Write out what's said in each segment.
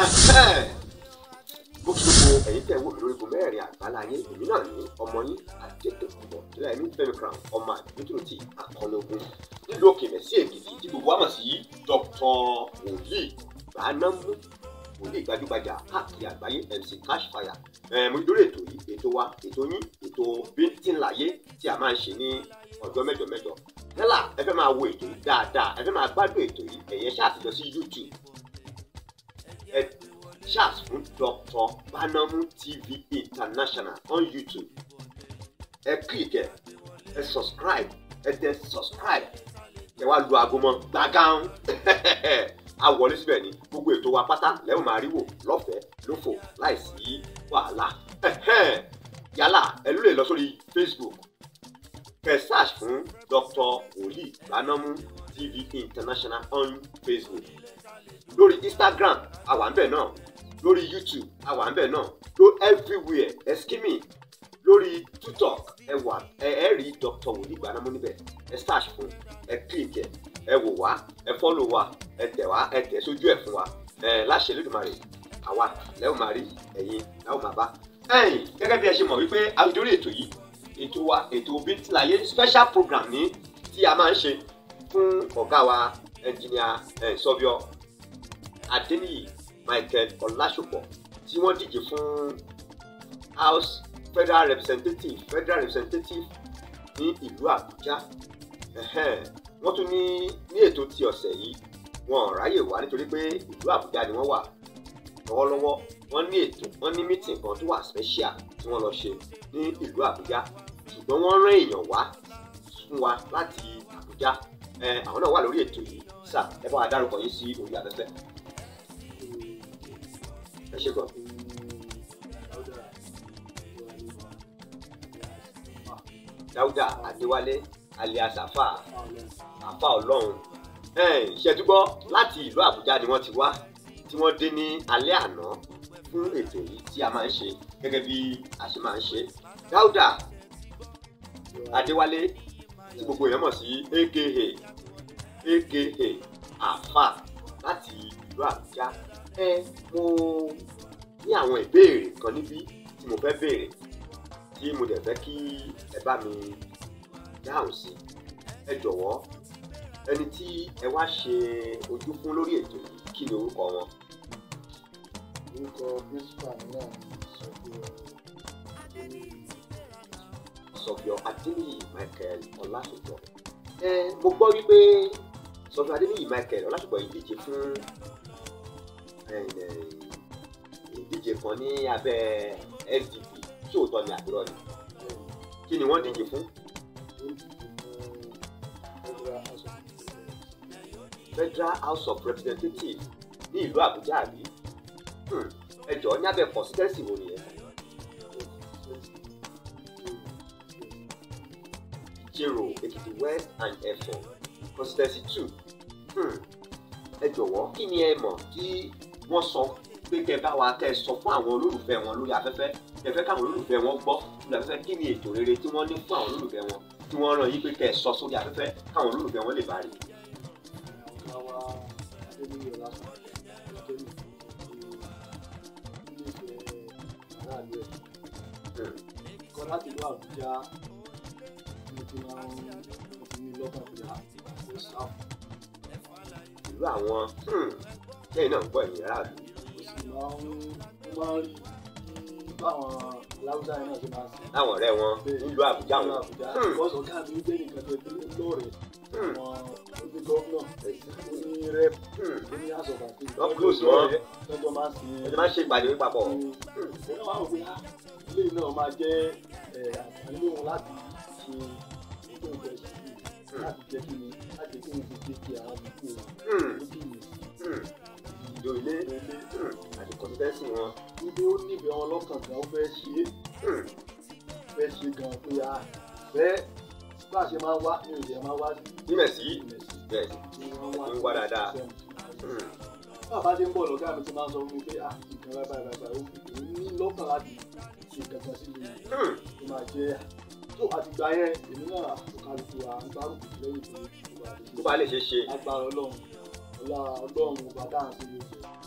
mo kí gbogbo ẹ̀yin tẹ̀ wò mí lórí gun mẹ́rin àgbáláyé èmi náà ní ọmọ yín àdètòkùnbọ̀ tílẹ̀ ní fẹ́mi crown ọmọ àdúgbò tí àkọlé ogun nílùú òkèèrè sí èkìtì tí gbogbo wa mọ̀ sí dr wòlíì gbanámú wòlíì gbajúgbajà káàkiri àgbáyé mc cashfire ẹ̀ mo dúró ètò yìí ètò wa ètò yín ètò bíntínláyé tí a máa ń ṣe ní ọjọ́ mẹ́jọ mẹ́jọ yálà ẹ fẹ́ máa wo ètò yìí dáadáa ẹ fẹ́ máa gbádùn ètò yìí ẹ̀yẹ ṣáà ti lọ sí youtube ẹ search fún Dr. Banamu TV International on YouTube ẹ click ẹ ẹ subscribe ẹ tẹ subscribe ẹ wá lu aago mọ́ gbàgán a wọlé síbẹ̀ ni gbogbo ètò wa pátá lẹ́wọ̀n máa rí wò lọ́fẹ̀ẹ́ lófò láìsí wàhálà yálà ẹ ló lè lọ sórí Facebook kẹ search fún Dr. Wòlíì Banamu TV International on Facebook lórí Instagram àwa ń bẹ̀ náà lórí youtube àwa ń bẹ̀ náà ló everywhere ẹ skimming lórí tiktok ẹ wà ẹ ẹ rí dr wòlíì Gbanamu níbẹ̀ ẹ search fún ẹ click ẹ ẹ wò wá ẹ follow wa ẹ tẹ̀ wá ẹ tẹ̀ sójú ẹ̀ fún wa ẹ láṣẹ lódùmarè àwa lẹ́wọ̀n máa rí ẹ̀yin láwọn máa bá. ẹ̀yin gẹ́gẹ́ bí ẹ ṣe mọ̀ wípé àwùjọ́rí ètò yìí ètò wa ètò bíntìláyé special program ní tí a máa ń ṣe fún ọ̀gá wa ẹnjìníà ẹ̀ sọ́bíọ́ adéníyì michael ọlásùpọ̀ tí wọ́n díje fún house federal representative federal representative ní ìlú àbújá wọ́n tún ní ní ètò ti ọ̀sẹ̀ yìí wọn ò ráyè wá nítorí pé ìlú àbújá ni wọ́n wà lọ́wọ́lọ́wọ́ wọ́n ní ètò wọ́n ní mítìn kan tó wà special tí wọ́n lọ ṣe ní ìlú àbújá ṣùgbọ́n wọ́n rán èèyàn wá fún wa láti àbújá àwọn náà wà lórí ètò yìí sà ẹ bá wa dárúkọ yín sí orí afẹ́fẹ́ ẹ ṣe gan. dáúdà adéwálé alias afa afa ọlọ́run ṣètúgbọ́ láti ìlú àbújá ni wọ́n ti wá tí wọ́n dé ní alẹ́ àná fún ètò yìí tí a máa ń ṣe gẹ́gẹ́ bí a ṣe máa ń ṣe dáúdà adéwálé tí gbogbo èèyàn mọ̀ sí aka aka afa láti ìlú àbújá ẹ mo ní àwọn ìbéèrè kan níbí tí mo fẹ́ béèrè tí mo dẹ̀ fẹ́ kí ẹ bá mi dáhùn sí ẹ jọ̀wọ́ ẹni tí ẹ wá ṣe ojú fún lórí ètò yìí kí ni orúkọ wọn. orúkọ principal náà ni sọfíọ sọfíọ adéníyì michael ọlásùpọ̀ ẹ mo gbọ́ wípé sọfíọ adéníyì michael ọlásùpọ̀ yìí díje fún ìdíje kan ní abẹ́ SDP tí òótọ́ ni àdúrà ni kí ni wọ́n díje fún. Federal House of Representatives ní ìlú Àbújá àbí ẹ jọ̀ọ́ ní abẹ́ constituency wo nìyẹn. Ìjẹ̀rò Èkìtì West and Ẹ̀fọ̀n constituency two ẹ jọ̀wọ́ kí ni ẹ mọ̀ tí wọ́n sọ pé kẹ bá wa kẹ sọ fún àwọn olólùfẹ́ wọn lórí afẹ́fẹ́ kẹ fẹ́ káwọn olólùfẹ́ wọn gbọ́ lórí afẹ́fẹ́ kí ni ètò rere tí wọ́n ní fún àwọn olólùfẹ́ wọn tí wọ́n rán yín pé kẹ sọ sórí afẹ́fẹ́ káwọn olólùfẹ́ wọn lè bá rí. àwa adéníyẹ lásán adéníyẹ nífẹ̀ẹ́ aráàlú ẹ̀ kọ́ láti ìlú àbújá mo ti máa ń mo ti ní lọ́kàn pé a kò sáfù ìlú àwọn lẹ́yìn náà ń gbọ́ ẹ̀yìn aráàlú. mo sì máa ń mo máa ń rí bí báwọn láwùjá yẹn náà ṣe máa ń sìn. láwọn ọ̀rẹ́ wọn nílùú àbújá Ìlú wọn. àbújá Hmm. bọ́sọ̀ ọ̀gá mi jẹ́ nìkan tó gbé lóòrè Hmm. àwọn ojú gọ́fúnà ó ní rẹ́p Hmm. ó ní àsọ̀gbà tí Wọ́n close wọn. tọ́jọ́ máa ń sin ẹjọ́ máa ń ṣe ìpàdé papọ̀. ṣé náà wà wò pé á ilé náà máa jẹ́ ẹ̀, àǹfààní òun láti ṣe ètò ìfẹ́ sí i láti jẹ́ kí ni láti jẹ́ kí ni fi jẹ́ kí àwọn àdúgbò Hmm. ó dì mí Hmm. ìjọ ilé ilé Hmm. àti constituency wọn. níbi ó nífẹ̀ẹ́ wọn lọ́kàn gan ó fẹ́ ṣe é Hmm. fẹ́ ṣe gan pé a fẹ́ bá a ṣe máa wá ní ìdí ẹ̀ máa wá sí nímẹ̀ sí ìmẹ̀sì bẹ́ẹ̀ tí wọ́n wá ń wá dáadáa. sí Hmm. bàbá tí ń bọ̀ lọ́gá mi ti máa ń sọ fún mi pé à nǹkan báyìí báyìí báyìí ó fi ní lọ́kàn láti ṣe kankan sí mi Hmm. tó máa jẹ́ tó àtìgbà yẹn èmi náà àtúkàlùkù à ń gbárùkù lẹ́yìn tó tó bá lè tó bá lè ṣe ṣe. agbára ọlọ́run ọlá ọlọ́run ọba dáhùn sí ilé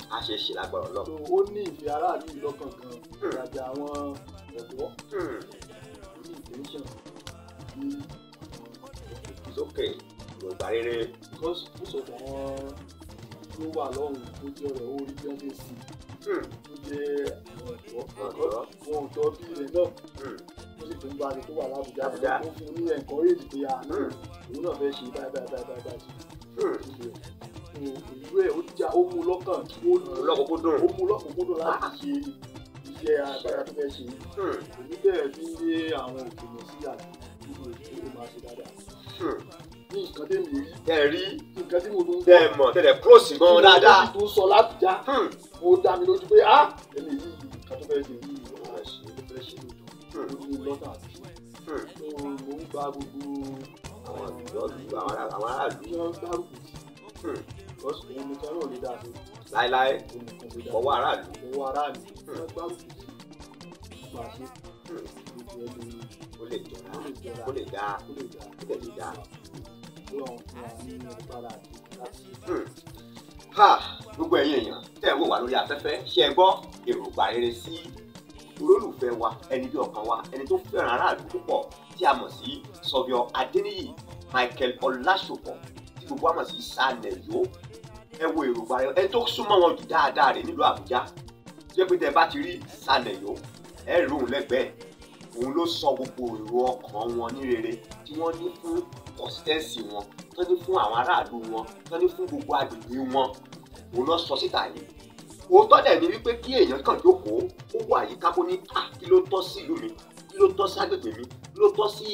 a ṣe é ṣe lágbára so ọlọ́run. ó ní ìfẹ́ aráàlú yìí lọ́kàn gan ìrajà àwọn ọ̀dọ́ Hmm, ní ìtẹ́ńṣọ̀n sí àwọn sókè ìrògbà rere. because most of àwọn tó wà lọ́hùn tó jẹ́ ọ̀rẹ́ orí bí wọ́n ṣe sí Hmm, tó jẹ́ àwọn ọ̀dọ́ Ọ̀dọ́. wọn ò tọ́ bí ilẹ̀ náà hmm, ó sì tún bá a ṣe tó wà lábùjá Lábùjá. ó fún un ní encourage pé àná hmm, òun náà fẹ́ ṣe báyìí báyìí báyìí báyìí báyìí hmm. síbi ẹ̀ ìlú ẹ̀ ó já ó mú lọ́kàn ó lọ́kùnkúndùn. ó mú lọ́kùnkúndùn láti ṣe iṣẹ́ agbára tó fẹ́ ṣe Hmm, èmi bẹ̀rẹ̀ fi ń yé àwọn òkèèyàn sí àti gbogbo ètò ó máa ṣe dáadáa hmm. ní nǹkan tẹ́mi rí tẹ́ ẹ rí nǹkan tí mo tún tẹ́ ẹ mọ̀ tẹ́ ẹ close gan dáadáa. tó sọ lábùjá Hmm, ó dá mi lójú pé ah ẹni yìí nǹkan tó fẹ́ ṣe yìí ó fẹ́ ṣe ó fẹ́ ṣe lójú ó ní lọ́tà àti hmm. ṣe mo ń gba gbogbo àwọn àlùjọ lu àwọn ará- àwọn aráàlú. tí wọ́n gbárùkù tì Hmm, because òun nìkan náà lè dá sí láéláé òun nìkan lè dá fọwọ́ aráàlú. owó aráàlú wọ́n gbárùkù tì máa ṣe Hmm, gbogbo ẹni ó lè jọra ó lè jọra ó lè dáa ó lè dá ó lè dáa. ọlọ́run fún wa ní agbára àti láti Hmm. ha gbogbo ẹ̀yin èèyàn tẹ́ ẹ wò wá lórí afẹ́fẹ́ ṣe ẹ gbọ́ èròǹgbà rere sí olólùfẹ́ wa ẹni bí ọkàn wa ẹni tó fẹ́ràn aráàlú púpọ̀ tí a mọ̀ sí sọ̀bíọ̀ adéníyì michael ọlásùpọ̀ tí gbogbo wa mọ̀ sí sanẹ̀yó ẹ wo èròǹgbà rere ẹni tó súnmọ́ wọn jù dáadáa rẹ̀ nílùú àbújá jẹ́ pé tẹ́ ẹ bá ti rí sanẹ̀yó ẹ rí òun lẹ́gbẹ̀ẹ́ òun ló sọ gbogbo èrò ọkàn wọn ní rere tí wọ́n ní fún consistency wọn tó ní fún àwọn aráàlú wọn tó ní fún gbogbo agbègbè wọn òun lọ sọ síta yìí òótọ́ dẹ̀ ni wípé kí èèyàn kàn jókòó ó wà yíká kó ní à kí ló tọ́ sí ìlú mi kí ló tọ́ sí agbègbè mi kí ló tọ́ sí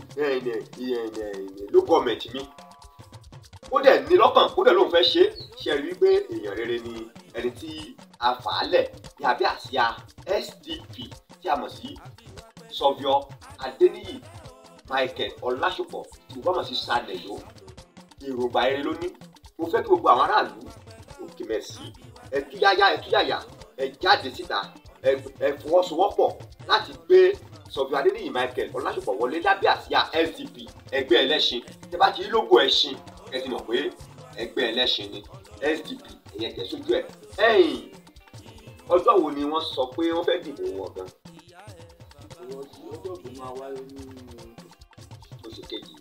ló gọọmẹ̀ntì mi ó dẹ̀ ní lọ́kàn ó dẹ̀ lóun fẹ́ ṣe é ṣe rí wípé èèyàn rere ni ẹni tí a fà á lẹ̀ ní abẹ́ àsíá SDP tí a mọ̀ sí sọ̀bíọ̀ adéníyì michael ọlásùpọ̀ tí mo bá mọ̀ sí sanẹ̀yó èròǹgbà eré ló ní mo fẹ́ kí gbogbo àwọn aráàlú òkè mẹ́sì ẹtúyáyá ẹtúyàyà ẹ jáde síta ẹ ẹ fọwọ́sowọ́pọ̀ láti gbé sọ̀bíọ̀ adéníyì michael ọlásùpọ̀ wọlé lábẹ́ àsíá SDP ẹgbẹ́ ẹlẹ́ṣin tẹ bá ti rí lógo ẹṣin ẹ ti mọ̀ pé ẹgbẹ́ ẹlẹ́ṣin ni SDP ẹ̀yẹ tẹ̀ sójú ẹ̀ ẹ̀yìn ọjọ́ wo ni wọ́n sọ pé wọ́n fẹ́ dìbò wọn gan ọwọ́ tí ọjọ́ tó máa wáyé ní oṣù kejì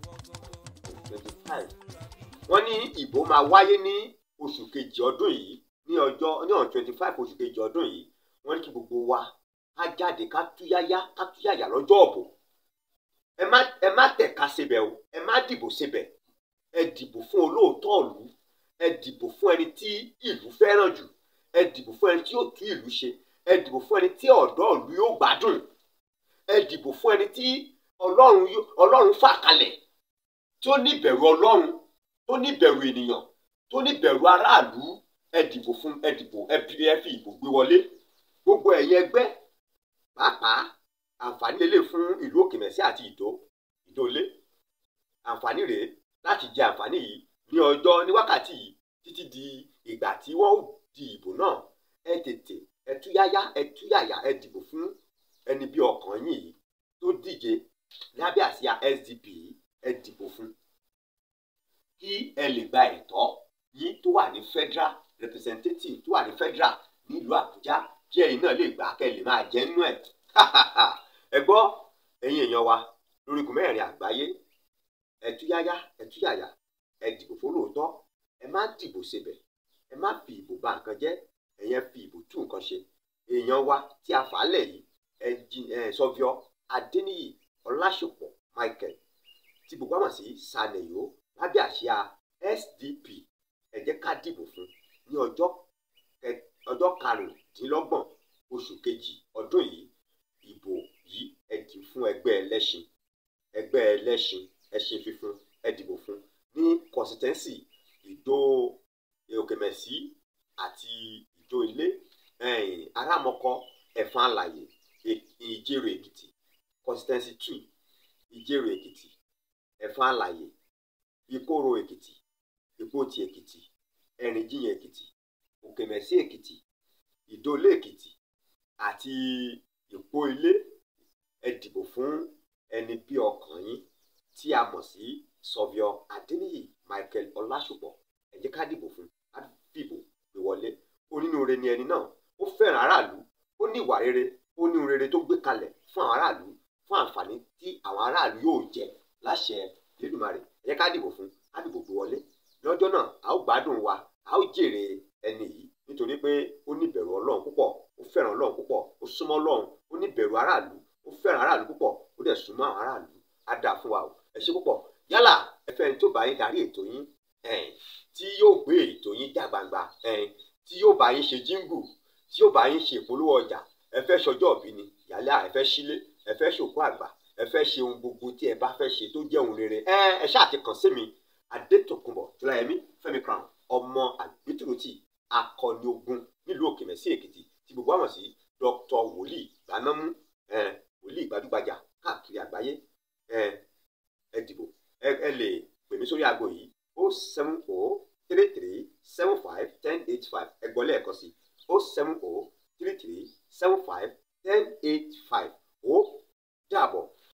twenty five wọ́n ní ìbò máa wáyé ní oṣù kejì ọdún yìí ní ọjọ́ ní ọ̀n twenty five oṣù kejì ọdún yìí wọ́n ní kí gbogbo wa ká jáde ká túyáyá ká túyáyá lọ́jọ́ ọ̀bọ̀ ẹ má ẹ má tẹ̀ka síbẹ̀ o ẹ má dìbò síbẹ̀ ẹ dìbò fún olóòótọ́ ìlú ẹ dìbò fún ẹni tí ìlú fẹ́ràn jù ẹ dìbò fún ẹni tí yóò tú ìlú ṣe ẹ dìbò fún ẹni tí ọ̀dọ́ ìlú yóò gbádùn ẹ dìbò fún ẹni tí ọlọ́run yó- ọlọ́run fà kalẹ̀ tí ó ní ìbẹ̀rù ọlọ́run tó ní ìbẹ̀rù ènìyàn tó ní ìbẹ̀rù aráàlú ẹ dìbò fún ẹ dìbò ẹ fi ẹ fi ìbò gbé wọlé gbogbo ẹ̀yin ẹgbẹ́ pàápàá àǹfààní lélẹ̀ fún ìlú òkèmẹ̀sí àti ìdó ìdólé àǹfààní rèé láti jẹ àǹfààní yìí ní ọjọ́ ní wákàtí yìí títí di ìgbà tí wọ́n ó di ìbò náà ẹ tètè ẹ túyáyá ẹ túyàyà ẹ dìbò fún ẹni bí ọkàn yín yìí tó díje lábẹ́ àsíá SDP yìí ẹ dìbò fún kí ẹ lè gba ẹ̀tọ́ yín tó wà ní federal representative tó wà ní federal nílùú Àbújá kí ẹ̀yin náà lè gbà kẹ́ ẹ lè máa jẹ nínú ẹ̀ ẹ gbọ́ ẹ̀yin èèyàn wa lórígun mẹ́rin àgbáyé ẹ túyáyá ẹ túyàyà ẹ dìbò fólóòótọ́ ẹ má dìbò sebẹ̀ ẹ má fi ìbò bà nǹkan jẹ́ ẹ̀yẹn fi ìbò tú nǹkan ṣe èèyàn wa tí a fà á lẹ̀ yìí ẹ jí ẹ sọfíọ adéníyì ọlásùpọ̀ michael tí gbogbo àmọ̀ sí sanẹ̀yó lábẹ́ àsíá sdp ẹ jẹ́ ká dìbò fún ní ọjọ́ kẹ- ọjọ́ karùndínlọ́gbọ̀n oṣù kejì ọdún yìí ìbò yìí ẹ dì fún ẹgbẹ́ ẹlẹ́ṣin ẹgbẹ́ ẹlẹ́ṣin ẹṣin fífún ẹ dìbò fún ní constituency ìdó òkèmẹ̀sí àti ìdó ilé ẹ̀yìn arámọkọ ẹ̀fọn àlàyé È- ìjẹrò èkìtì constituency two ìjẹrò èkìtì ẹ̀fọn àlàyé ìkóró èkìtì ìpótì èkìtì ẹ̀rìnjiyàn èkìtì òkèmẹ̀sí èkìtì ìdólé èkìtì àti ìpó ilé ẹ dìbò fún ẹni bí ọkàn yín tí a mọ̀ sí sọ̀bíọ̀ adéníyì michael ọlásùpọ̀ ẹ jẹ́ ká dìbò fún ká dìbò gbé wọlé onínúure ni ẹni náà ó fẹ́ràn aráàlú ó ní ìwà rere ó ní ohun rere tó gbé kalẹ̀ fún àwọn aráàlú fún àǹfààní tí àwọn aráàlú yóò jẹ láṣẹ Elédùmarè ẹ jẹ́ ká dìbò fún ká dìbò gbé wọlé lọ́jọ́ náà a ó gbádùn wa a ó jèrè ẹni yìí nítorí pé ó ní ìbẹ̀rù Ọlọ́run púpọ̀ ó fẹ́ràn Ọlọ́run púpọ̀ ó súnmọ́ Ọlọ́run ó ní ìbẹ̀rù aráàlú ó fẹ́ràn aráàlú púpọ̀ ó dẹ̀ súnmọ́ àwọn aráàlú á dáa fún wa o ẹ ṣé púpọ̀ yálà ẹ fẹ́ ẹni tó bá yín darí ètò yín ẹ̀ẹ́n tí yóò gbé ètò yín já gbangba ẹ̀ẹ́n tí yóò bá yín ṣe jíngù tí yóò bá yín ṣe ìpolówó ọjà ẹ fẹ́ ṣọjọ́ òbí ni yálà ẹ fẹ́ sílé ẹ fẹ́ ṣòkú àgbà ẹ fẹ́ ṣe ohun gbogbo tí ẹ bá fẹ́ ṣe tó jẹ́ ohun rere ẹ ẹ ṣáà ti kàn sí mi adétòkunbọ̀ tọ́láyẹmí fẹ́mi crown ọmọ àgbétúròtì akọni ogun nílùú òkèmẹsí èkìtì tí gbogbo àmọ̀ sí dr wòlíì gbanámú ẹ wòlíì gbajúgbajà káàkiri àgbáyé ẹ ẹ dìbò ẹ ẹ lè pè mí sórí aago yìí o seven o three three seven five ten eight five ẹ gbọ́ lẹ́ẹ̀kan sí o seven o three three seven five ten eight five